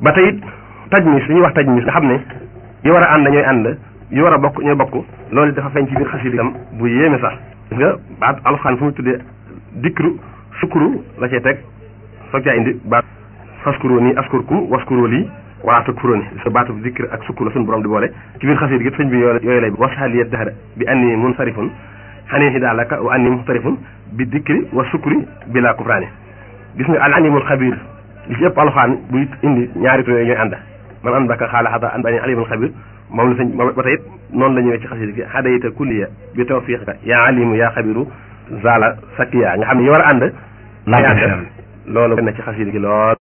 ba tey it tajmis li ñuy wax tajmis nga xam ne yi war a ànd ñooy ànd yi war a bokk ñooy bokk loolu dafa feeñ ci biir xasida itam bu yéeme sax gis nga baat alxuraan fu mu tuddee dikru sukuru la cay teg soog caa indi baat faskuro nii askurkum waskuro lii wala takfuroo ni sa baatu dikr ak sukkur la suñu borom di boole ci biir xasida gi sëñ bi yooyu lay wasxaliyet dahra bi anni munsarifun xanee hidaalaka wa anni muxtarifun bi dikri wa sukkuri bila kufraani gis nga al alimul xabir li ci ëpp alxaan buy indi ñaari tur yooyu ñooy ànd man an baka xaala xata an bani alimul xabir moom la sëñ ba tey it noonu la ñëwee ci xasida gi xadayita kulliya bi tawfiqika yaa alimu yaa xabiru zala sakiya nga xam ne yi war a ànd loolu na ci xasida gi lool